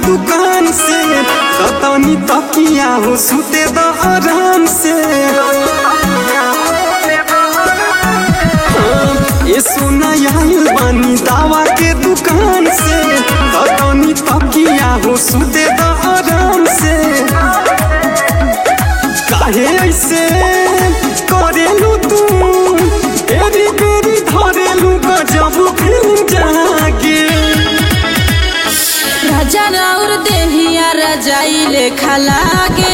दुकान से तनी तकिया हो सुते द आराम से ये सोना आइल बानी दावा के दुकान से तनी तकिया हो सुते द आराम से काहे ऐसे करेलू तू एरी बेरी धरेलू गजब फिल्म जागे राजा राउर देहिया रजाई लेखा लागे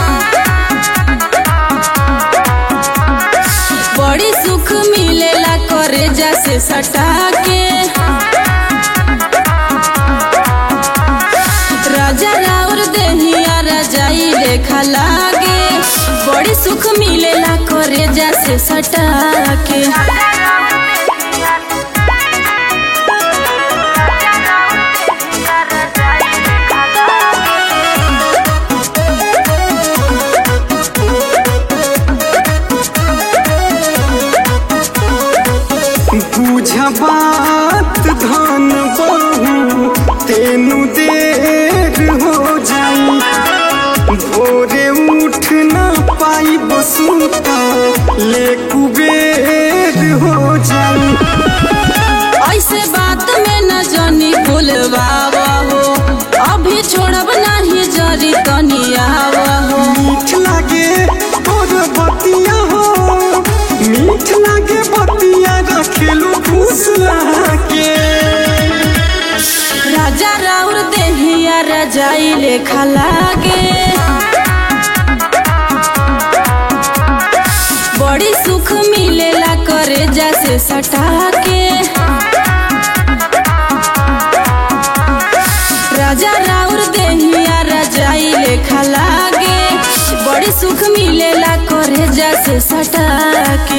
बड़ी सुख मिलेला करे जैसे सटा के राजा राउर देहिया रजाई लेखा लागे बड़ी सुख मिलेला करे जैसे सटा के बुझ बात धन बहु तेनु देर हो जाई भोरे उठ ना पाई बसूता ले कुबेर हो जाई ऐसे बात में न जानी भूलवावा हो अभी छोड़ब नहीं जरी तनियावा हो मीठ लागे और बतिया हो मीठ लागे बतिया रखेलू खुश लागे राजा राउर देहिया रजाई लेखा लागे बड़ी सुख मिलेला करे जैसे सटा के राजा राउर देहिया रजाई लेखा लागे बड़ी सुख मिलेला करे जैसे सटा के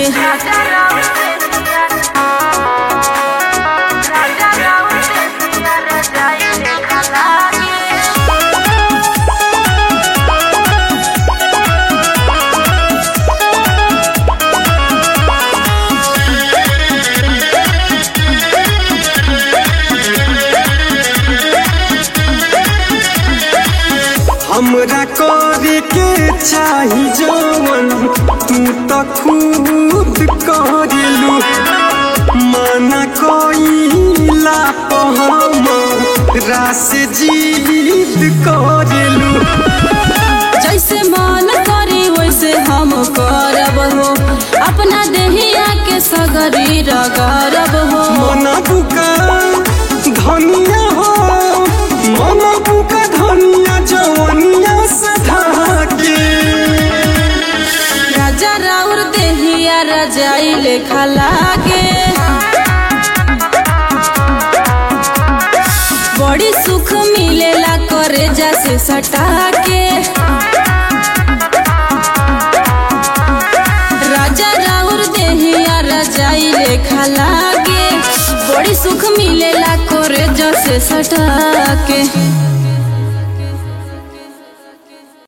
हमरा करे के चाही जवन तू तो खुद करेलू माना कोइला हमरा से जीत करेलू जैसे मन करी वैसे हम करब हो अपना देहिया के सगरी रगरब हो मना बुका धनिया हो मना बुका धनिया जवनिया सधा के राजा राउर देहिया रजाई लेखा लागे बड़ी सुख मिलेला करे जैसे सटा के राजा राउर देहिया रजाई लेखा लागे बड़ी सुख मिलेला करे जैसे सटा के